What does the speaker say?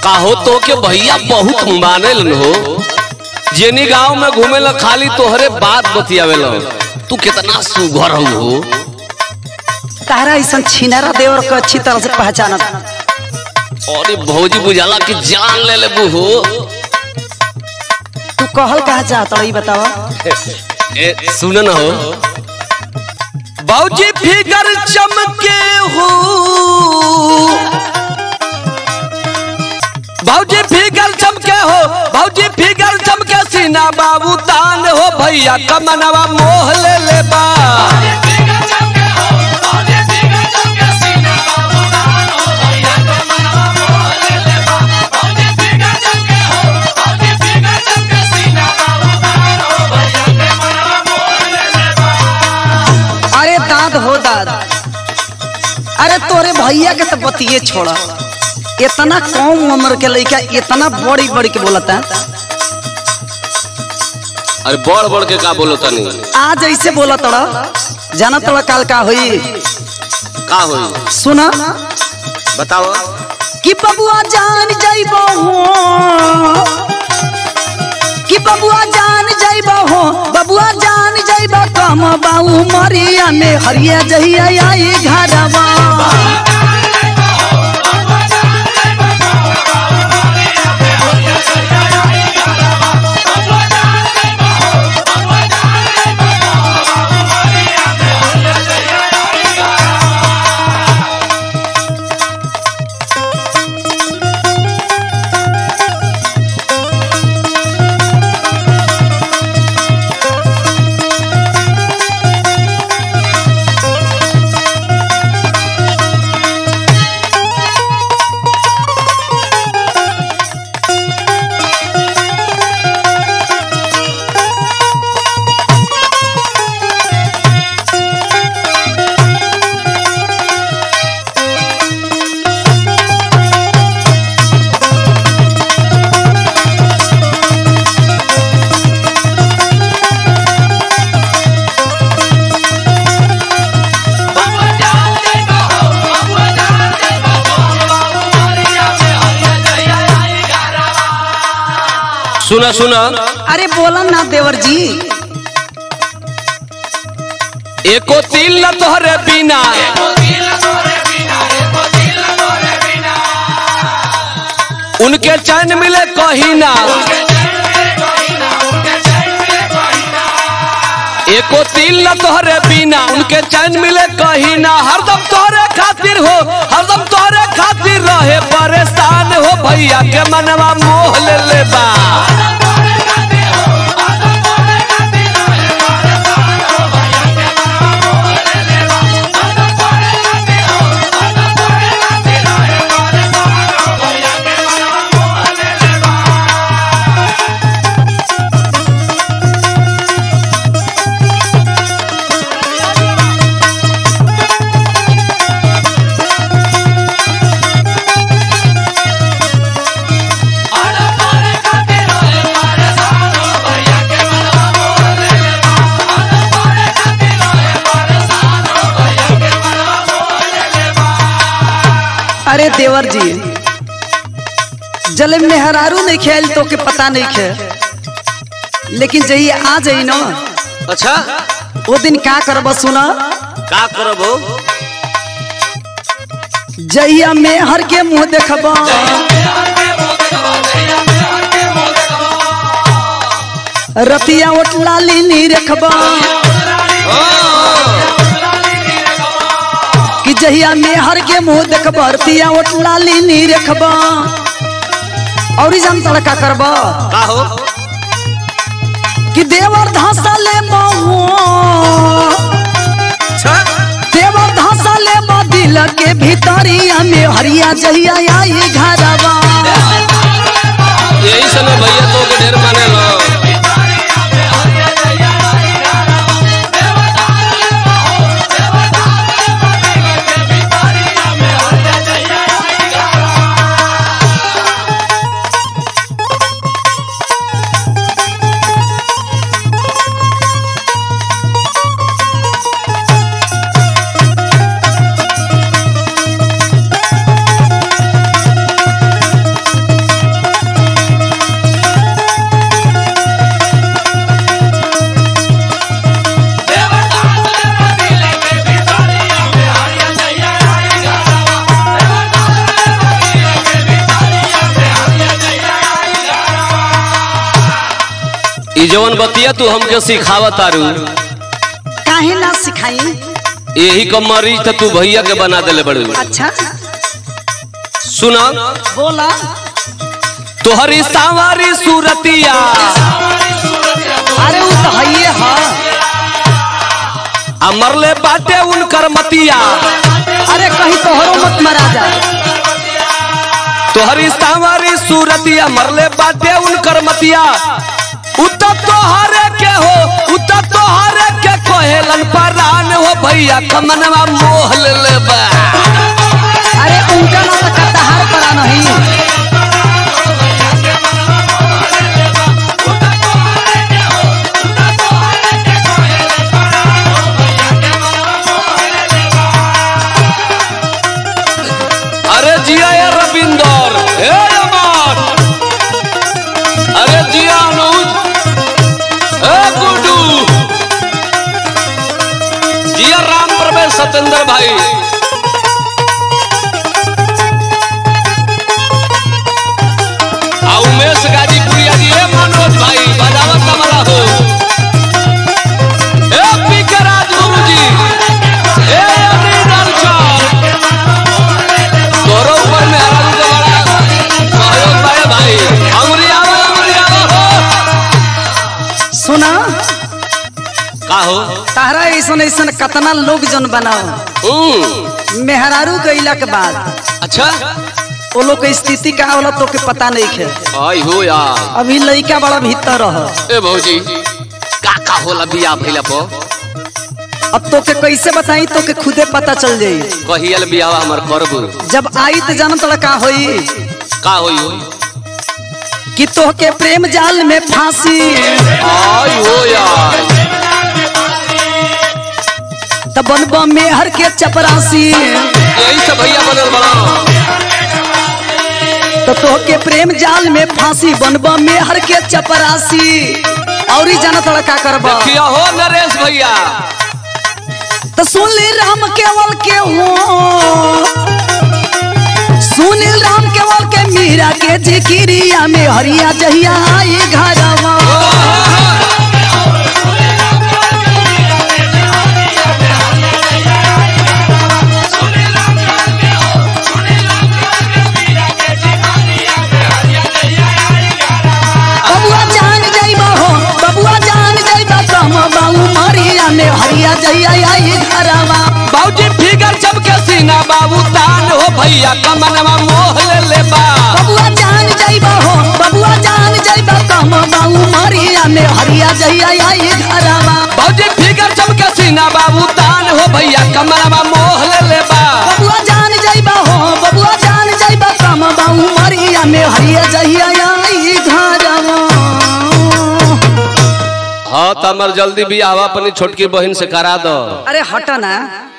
काहो तो के भैया बहुत मानेलन हो जेनी गांव में घूमेला खाली तोहरे बात बतियावेला तू कितना सुघर हो तारा ऐसा छिनारा देवर को अच्छी तरह से पहचानत अरे भौजी बुझाला कि जान ले लेबू हो तू कहल कहा चाहत ई बतावा ए सुन न हो भौजी फिगर चमके हो भौजी फिगर चमके हो भौजी फिगर चमके सीना बाबू तान हो भैया कमनवा मोह ले ले बा अरे दाद हो दाद अरे तोरे भैया के तो बतिये छोड़ा इतना कम उम्र के लड़का इतना बड़ी बड़ी के बोलता अरे बड़ बड़ के का बोलो तनी आज ऐसे बोला तोड़ा जाना तोड़ा काल का हुई का होई सुना बताओ कि बबुआ जान जाइबो हो कि बबुआ जान जाइबो हो बबुआ जान जाइबो कम बाऊ मरिया में हरिया जहिया आई घरवा सुना सुना अरे बोला ना देवर जी एको तिल न तोहरे बिना उनके चैन मिले कहीं ना एको तिल न तोहरे बिना उनके चैन मिले कहीं ना हरदम तोहरे खातिर हो हरदम तोहरे खातिर रहे परेशान हो भैया के मनवा मोह ले ले बा अरे देवर जी जले मेहरारू नहीं खेल तो के पता नहीं खे लेकिन जही आ जाई ना अच्छा वो दिन का करब सुना का करब हो जहिया मेहर के मुंह देखब रतिया ओटला लीनी रखब कि जहिया मेहर के मुंह देखब रतिया ओटला लीनी रखब और जान तड़का करब का हो कि देवर धासा ले बहु अच्छा देवर धासा ले दिल के भीतरिया में हरिया जहिया आई घरवा यही समय भैया तो के ढेर माने लो ई जवन बतिया तू हमके सिखावत तारू काहे ना सिखाई यही का मरीज तो तू भैया के बना देले बड़ू अच्छा सुना बोला तोहरी सावारी सूरतिया अरे वो तो हइये हा आ मरले बाटे उनकर मतिया अरे कहीं तोहरो मत मरा जा तोहरी सावारी सूरतिया मरले बाटे उनकर मतिया उत तोहरे के हो उत तोहरे के कोहेलन परान हो भैया कमनवा मोह ले बा अरे उनका ना तो कटहर पड़ा नहीं अरे जिया ये रविंदर हे अमर अरे जिया अनुज ए गुड्डू जिया राम प्रवेश सतेंद्र भाई आ उमेश गाजीपुरिया जी ए मनोज भाई बजावत कमला हो ए पी के राजगुरु जी ए अनिल चौर तोरो ऊपर में हरा के बड़ा सहयोग पाए भाई अंगुरी आवा अंगुरी आवा हो सुना का हो तारा ऐसन ऐसन कतना लोग जन बनाओ हम्म मेहरारू गईला के बाद अच्छा वो लोग के स्थिति का होला तो के पता नहीं खे आई हो यार अभी लइका बड़ा भीतर रह ए भौजी का का होला बिया भइला पो अब तो के कैसे बताई तो के खुदे पता चल जाई कहियल बियाह हमर करबू जब आई तो जानत तोड़ा का होई का होई हो कि तो के प्रेम जाल में फांसी आई हो यार तब बनबा मेहर के चपरासी यही से भैया बनल बड़ा तो तो के प्रेम जाल में फांसी बनबा मेहर के चपरासी और ही जानत तोड़ा का करबा किया हो नरेश भैया तो सुन ली राम केवल के हो सुनील राम केवल के मीरा के जिकिरिया में हरिया जहिया आई घरवा बबुआ जान जाइबा हो बबुआ जान जाइबा कम बाऊ मरिया में हरिया जहिया आई घरवा बाबूजी फिगर चमके सीना बाबू तान हो भैया कमनवा मोह ले ले बा बबुआ जान जाइबा हो बबुआ जान जाइबा कम बाऊ मरिया में हरिया जहिया आई घरवा बाबूजी फिगर चमके सीना बाबू तान हो भैया कमनवा मोह ले ले बा बबुआ जान जाइबा हो बबुआ जान जाइबा कम बाऊ मरिया में हरिया जहिया आई घरवा हाँ तो हमर जल्दी बियाह अपनी छोटकी बहन से करा दो अरे हट ना